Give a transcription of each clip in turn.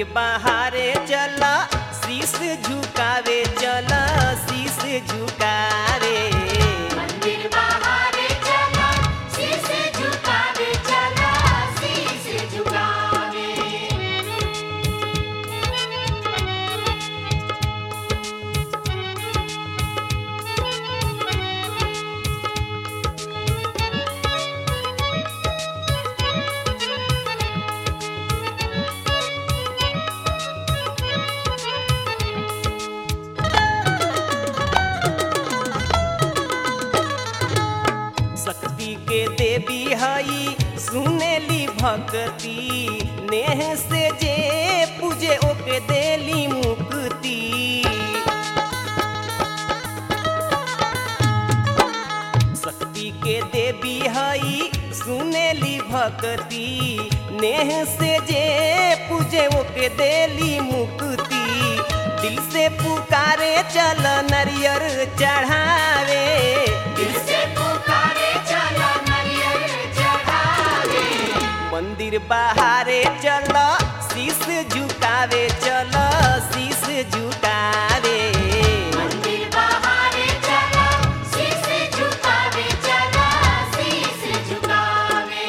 मंदिर बहारे चला शीश झुकावे चला शीश झुकावे मंदिर बहारे चला शीश झुकावे चला शीश झुकावे शक्ति के देवी हई सुनेली भक्ति नेह से जे पूजे ओके देली मुक्ति शक्ति के देवी हई सुनेली भक्ति नेह से जे पूजे ओके देली मुक्ति दिल से पुकारे चल नरियर चढ़ावे दिल से पुकारे चला नरियल चढ़ावे मंदिर बहारे चल शीश झुकावे चल शीश झुकावे मंदिर बहारे चला शीश झुकावे चला शीश झुकावे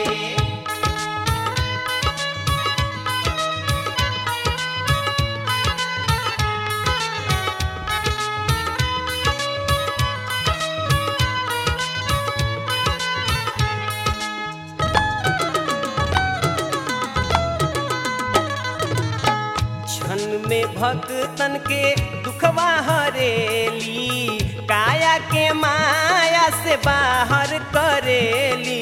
क्षण में भक्तन के दुखवा हरेली काया के माया से बाहर करेली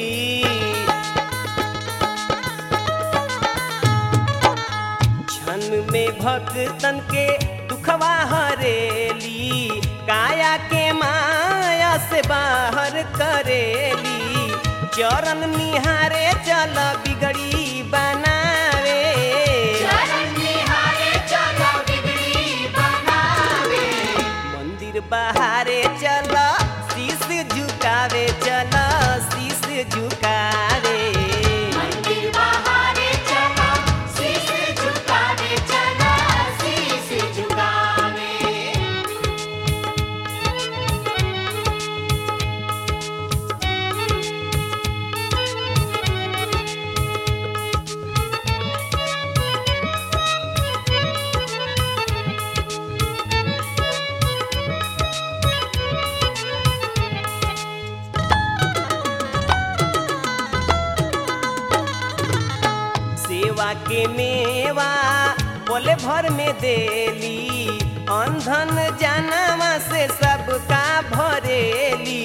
क्षण में भक्तन के दुखवा हरेली काया के माया से बाहर करेली चरण निहारे चल बिगड़ी बनावे चरण निहारे चला बिगड़ी बनावे मंदिर बहारे चल शीश झुकावे चल शीश झुकावे मंदिर बहारे चला शीश झुकावे चला शीश झुकावे सेवा के मेवा बोले भर में देली अंधन जानवा से सबका भरेली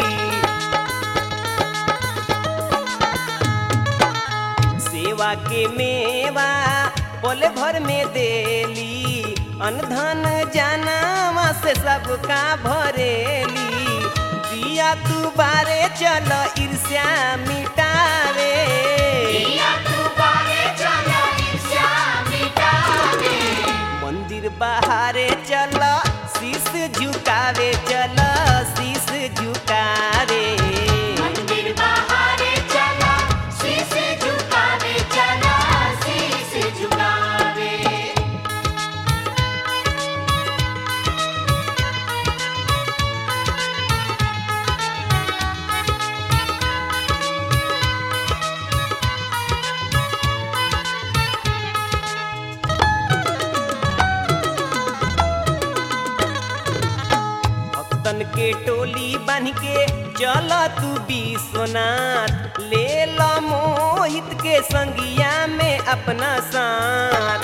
सेवा के मेवा बोले भर में देली अनधन जानवा से सबका भरेली दिया तू बारे चल ईर्ष्या मिटावे दिया तू बारे चला ईर्ष्या मिटावे मंदिर बहारे चल शीश झुकावे चल शीश झुकावे मंदिर बहारे चला शीश झुकावे चला शीश झुकावे भक्तन के टोली बन के चल तू विश्वनाथ ले ल मोहित के संगिया में अपना साथ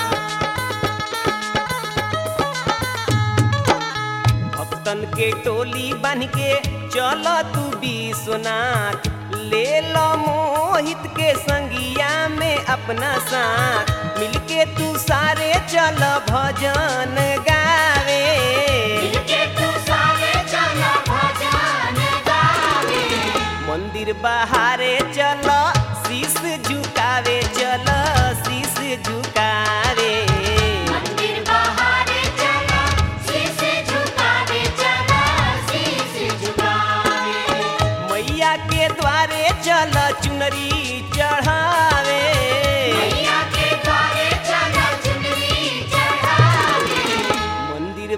भक्तन के टोली बन के चल तू विश्वनाथ ले ल मोहित के संगिया में अपना साथ मिलके तू सारे चल भजन गावे मिलके तू सारे चला भजन गावे मंदिर बहारे चल शीश झुकावे चल शीश झुकावे मंदिर बहारे चला शीश झुकावे चला शीश झुकावे मैया के द्वारे चल चुनरी चढ़ावे मैया के द्वारे चला चुनरी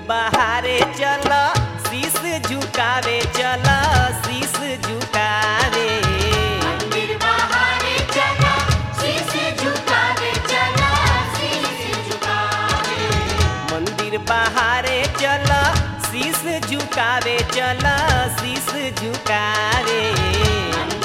बहारे चल शीस झुकावे चल शीस झुकावे मंदिर बहारे चला शीश झुकावे चला शीश झुकावे मंदिर बहारे चल शीस झुकावे चल शीस झुकावे